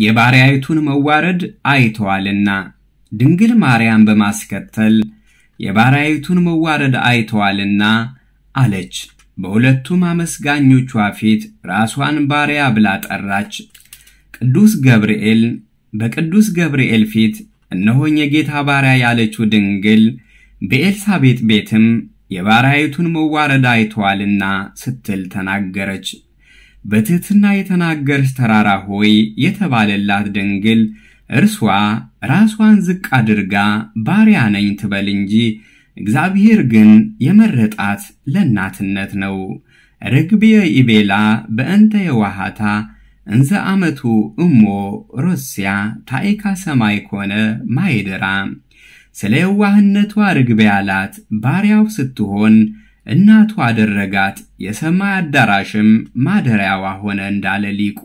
የባሪያይቱን መዋረድ አይተዋልና። ድንግል ማርያም በማስከተል የባሪያይቱን መዋረድ አይተዋልና አለች። በሁለቱም አመስጋኞቿ ፊት ራሷን ባሪያ ብላ ጠራች። ቅዱስ ገብርኤል በቅዱስ ገብርኤል ፊት እነሆኝ የጌታ ባሪያ ያለችው ድንግል በኤልሳቤጥ ቤትም የባሪያይቱን መዋረድ አይተዋልና ስትል ተናገረች። በትሕትና የተናገርሽ ተራራ ሆይ የተባለላት ድንግል እርሷ ራሷን ዝቅ አድርጋ ባሪያ ነኝ ትበል እንጂ እግዚአብሔር ግን የመረጣት ለእናትነት ነው። ርግብየ ኢቤላ በእንተ የዋሃታ እንዘ አመቱ እሞ ሮስያ ታይካ ሰማይ ኮነ ማይደራ ስለ የዋህነቷ ርግቤ ያላት ባሪያው ስትሆን እናቱ አደረጋት፣ የሰማይ አዳራሽም ማደሪያዋ ሆነ እንዳለ ሊቁ።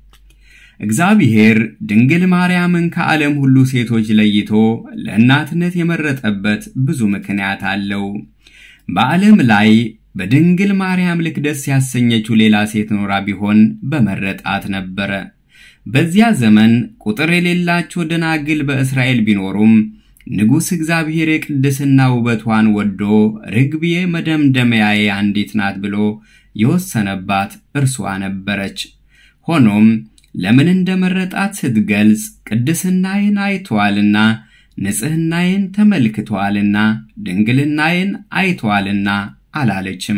እግዚአብሔር ድንግል ማርያምን ከዓለም ሁሉ ሴቶች ለይቶ ለእናትነት የመረጠበት ብዙ ምክንያት አለው። በዓለም ላይ በድንግል ማርያም ልክ ደስ ያሰኘችው ሌላ ሴት ኖራ ቢሆን በመረጣት ነበረ። በዚያ ዘመን ቁጥር የሌላቸው ደናግል በእስራኤል ቢኖሩም ንጉሥ እግዚአብሔር የቅድስና ውበቷን ወዶ ርግብዬ መደምደሚያዬ አንዲት ናት ብሎ የወሰነባት እርሷ ነበረች። ሆኖም ለምን እንደመረጣት ስትገልጽ ቅድስናዬን አይተዋልና ንጽሕናዬን ተመልክተዋልና ድንግልናዬን አይተዋልና አላለችም።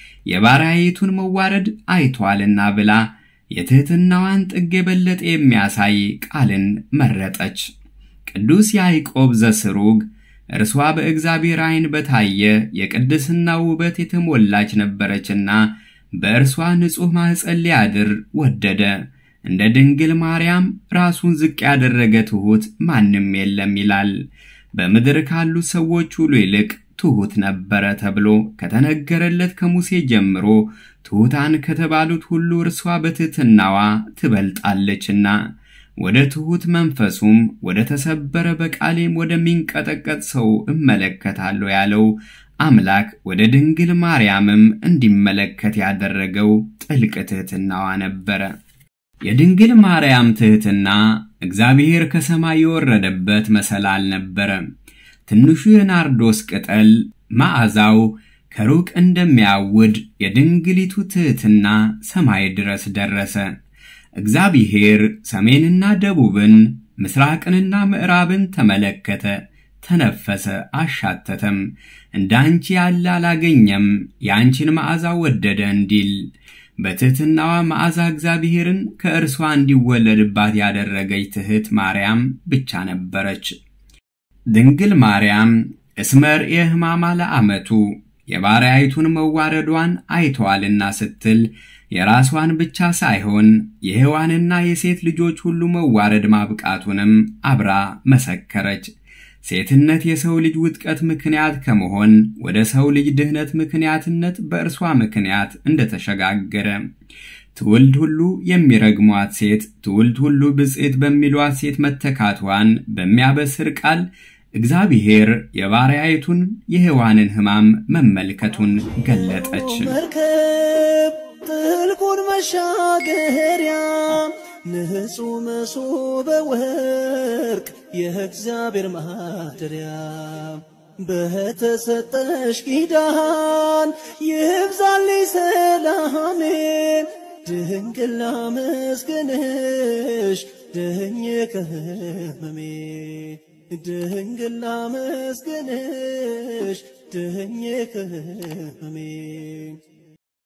የባሪያይቱን መዋረድ አይተዋልና ብላ የትሕትናዋን ጥግ የበለጠ የሚያሳይ ቃልን መረጠች። ቅዱስ ያዕቆብ ዘስሩግ እርሷ በእግዚአብሔር ዐይን በታየ የቅድስና ውበት የተሞላች ነበረችና በእርሷ ንጹሕ ማኅፀን ሊያድር ወደደ። እንደ ድንግል ማርያም ራሱን ዝቅ ያደረገ ትሑት ማንም የለም ይላል። በምድር ካሉት ሰዎች ሁሉ ይልቅ ትሑት ነበረ ተብሎ ከተነገረለት ከሙሴ ጀምሮ ትሑታን ከተባሉት ሁሉ እርሷ በትሕትናዋ ትበልጣለችና ወደ ትሑት መንፈሱም ወደ ተሰበረ በቃሌም ወደሚንቀጠቀጥ ሰው እመለከታለሁ ያለው አምላክ ወደ ድንግል ማርያምም እንዲመለከት ያደረገው ጥልቅ ትሕትናዋ ነበረ። የድንግል ማርያም ትሕትና እግዚአብሔር ከሰማይ የወረደበት መሰላል ነበረ። ትንሹ የናርዶስ ቅጠል መዓዛው ከሩቅ እንደሚያውድ የድንግሊቱ ትሕትና ሰማይ ድረስ ደረሰ። እግዚአብሔር ሰሜንና ደቡብን ምስራቅንና ምዕራብን ተመለከተ፣ ተነፈሰ፣ አሻተተም። እንደ አንቺ ያለ አላገኘም፣ የአንቺን መዓዛ ወደደ እንዲል በትሕትናዋ መዓዛ እግዚአብሔርን ከእርሷ እንዲወለድባት ያደረገች ትሕት ማርያም ብቻ ነበረች። ድንግል ማርያም እስመር የሕማማ ለዓመቱ የባሪያይቱን መዋረዷን አይተዋልና ስትል የራሷን ብቻ ሳይሆን የሔዋንና የሴት ልጆች ሁሉ መዋረድ ማብቃቱንም አብራ መሰከረች። ሴትነት የሰው ልጅ ውጥቀት ምክንያት ከመሆን ወደ ሰው ልጅ ድህነት ምክንያትነት በእርሷ ምክንያት እንደተሸጋገረ ትውልድ ሁሉ የሚረግሟት ሴት ትውልድ ሁሉ ብፅዕት በሚሏት ሴት መተካቷን በሚያበስር ቃል እግዚአብሔር የባሪያይቱን የሔዋንን ሕማም መመልከቱን ገለጠች። መርከብ ጥልቁን መሻገሪያ ንጹሕ መሶበ ወርቅ የእግዚአብሔር ማደሪያ በተሰጠሽ ኪዳን ይብዛልኝ ሰላሜን ድንግል ላመስግንሽ ድኜ ከሕመሜ ድንግል ላመስግንሽ ድኜ ከሕመሜ